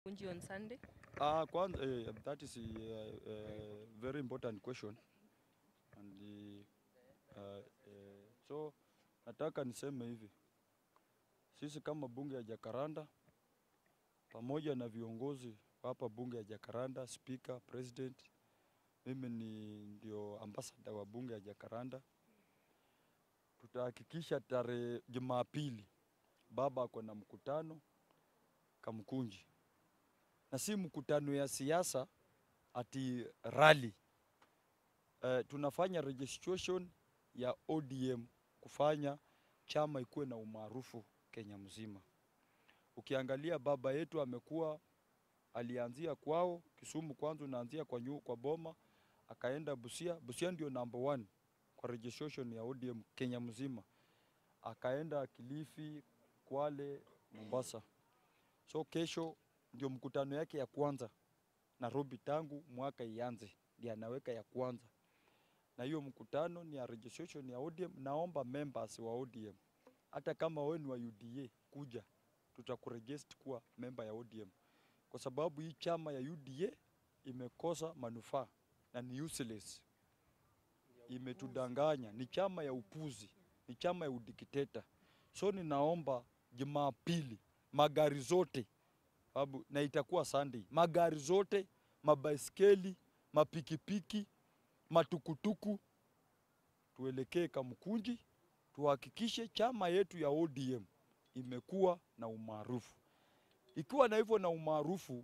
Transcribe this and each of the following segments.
Kunji on Sunday. Uh, kwanza, uh, that is a uh, uh, very important question and uh, uh, so nataka niseme hivi, sisi kama bunge ya Jakaranda pamoja na viongozi hapa bunge ya Jakaranda, speaker, president, mimi ni ndio ambassador wa bunge ya Jakaranda, tutahakikisha tarehe Jumapili baba ako na mkutano Kamkunji na si mkutano ya siasa ati rally. Uh, tunafanya registration ya ODM kufanya chama ikuwe na umaarufu Kenya mzima. Ukiangalia baba yetu amekuwa alianzia kwao Kisumu, kwanza unaanzia kwa, nyu, kwa Boma akaenda Busia. Busia ndio number one kwa registration ya ODM Kenya mzima, akaenda Kilifi, Kwale, Mombasa. So kesho ndio mkutano yake ya kwanza Nairobi, tangu mwaka ianze, ndio anaweka ya kwanza, na hiyo mkutano ni ya registration ya ODM. Naomba members wa ODM, hata kama wewe ni wa UDA, kuja tutakuregister kuwa member ya ODM, kwa sababu hii chama ya UDA imekosa manufaa na ni useless, imetudanganya, ni chama ya upuzi, ni chama ya udikteta. So ninaomba Jumapili magari zote Abu, na itakuwa Sunday, magari zote, mabaiskeli, mapikipiki, matukutuku, tuelekee Kamkunji, tuhakikishe chama yetu ya ODM imekuwa na umaarufu. Ikiwa na hivyo na umaarufu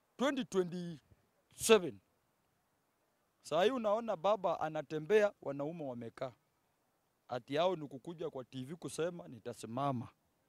2027 saa hii unaona baba anatembea, wanaume wamekaa, ati yao ni kukuja kwa TV kusema nitasimama.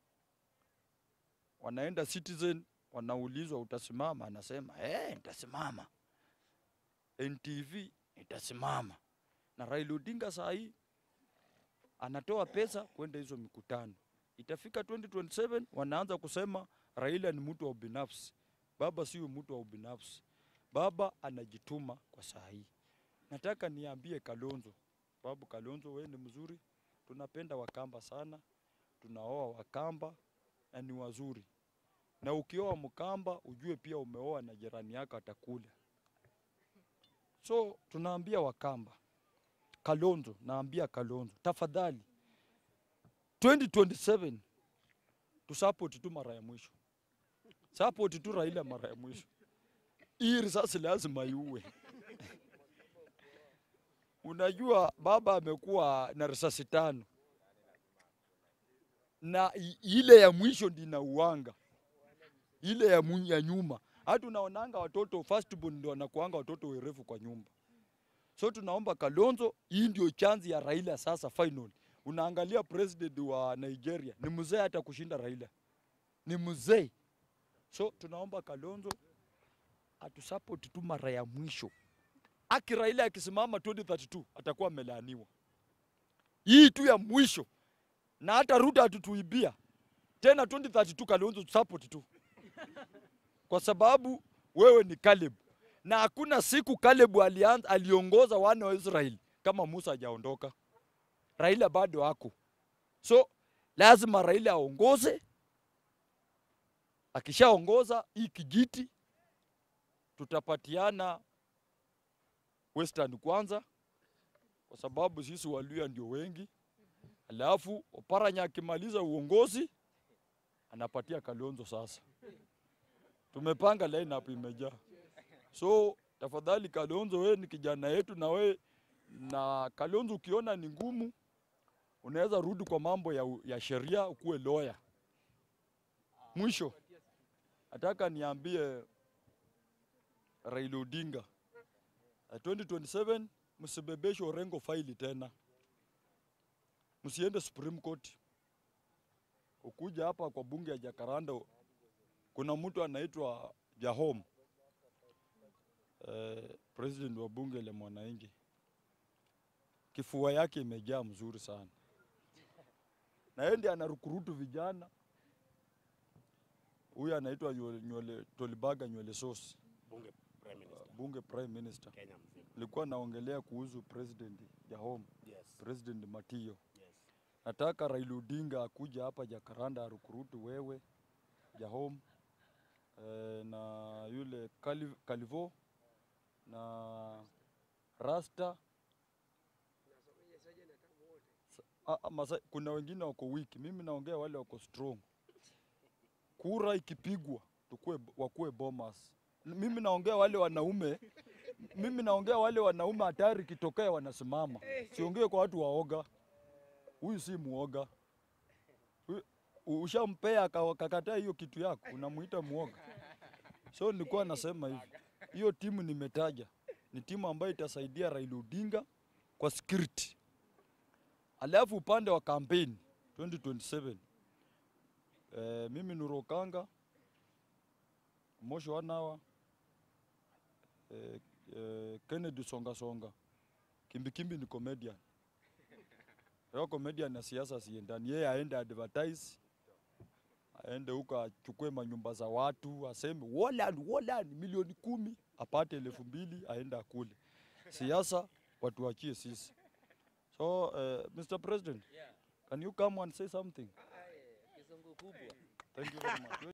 Wanaenda Citizen wanaulizwa utasimama, anasema eh, nitasimama. NTV nitasimama. Na Raila Odinga saa hii anatoa pesa kwenda hizo mikutano. Itafika 2027 wanaanza kusema Raila ni mtu wa ubinafsi. Baba sio mtu wa ubinafsi, baba anajituma kwa saa hii. Nataka niambie Kalonzo, babu Kalonzo, wewe ni mzuri, tunapenda Wakamba sana, tunaoa Wakamba na ni wazuri na ukioa Mkamba ujue pia umeoa na jirani yako atakula. So tunaambia Wakamba, Kalonzo, naambia Kalonzo, tafadhali 2027 tusupport tu mara ya mwisho, support tu Raila mara ya mwisho. Hii risasi lazima iue. Unajua baba amekuwa na risasi tano na ile ya mwisho ndina uwanga ile ya, ya nyuma. Hata unaonanga watoto firstborn ndio wanakuanga watoto werefu kwa nyumba. So tunaomba Kalonzo, hii ndio chanzi ya Raila sasa final. Unaangalia president wa Nigeria ni mzee hata kushinda Raila, ni mzee. So tunaomba Kalonzo atusupport tu mara ya mwisho. Aki Raila akisimama 2032 atakuwa amelaaniwa. Hii tu ya mwisho, na hata Ruto atutuibia tena 2032 Kalonzo support tu kwa sababu wewe ni Caleb na hakuna siku Caleb alianza, aliongoza wana wa Israeli kama Musa hajaondoka. Raila bado ako, so lazima Raila aongoze. Akishaongoza hii kijiti, tutapatiana Western kwanza, kwa sababu sisi Waluya ndio wengi, alafu Oparanya akimaliza uongozi anapatia Kalonzo sasa tumepanga line up imejaa. So tafadhali Kalonzo, we ni kijana yetu na we na Kalonzo, ukiona ni ngumu, unaweza rudi kwa mambo ya, ya sheria ukuwe lawyer. Mwisho nataka niambie Raila Odinga 2027 msibebeshe Orengo faili tena, msiende Supreme Court. Ukuja hapa kwa bunge ya Jakaranda kuna mtu anaitwa Jahom eh, president wa bunge la mwananchi, kifua yake imejaa mzuri sana, na yeye ndiye anarukurutu vijana. Huyu anaitwa nywele Tolibaga nywele sosi, bunge prime minister, bunge prime minister. Kenya mzima. Nilikuwa naongelea kuhusu president Jahom, Yes. president Matio. Yes. Nataka Raila Odinga akuja hapa Jakaranda arukurutu wewe Jahom eh, na yule Cali- Calivo na Rasta Sa- ah, ah, Masai, kuna wengine wako wiki, mimi naongea wale wako strong. Kura ikipigwa tukue, wakue bomas. N- Mimi naongea wale wanaume, mimi naongea wale wanaume hatari kitokea wanasimama, siongee kwa watu waoga. Huyu si muoga, Huyu- ushampea aka- akakataa hiyo kitu yako, unamuita muoga. So nilikuwa nasema hivi, hiyo timu nimetaja ni timu ambayo itasaidia Raila Odinga kwa security. Alafu upande wa kampeni 2027 eh, mimi Nurokanga Mosho Wanawa eh, eh, Kennedy Songa Songa Kimbikimbi ni comedian. Yo comedian na siasa siendani, yeye aende advertise, aende huko achukue manyumba za watu, aseme Woland, Woland milioni kumi, apate elfu mbili aende akule. Siasa watuachie sisi. So, uh, Mr. President, can you come and say something? Kizungu kubwa. Thank you very much.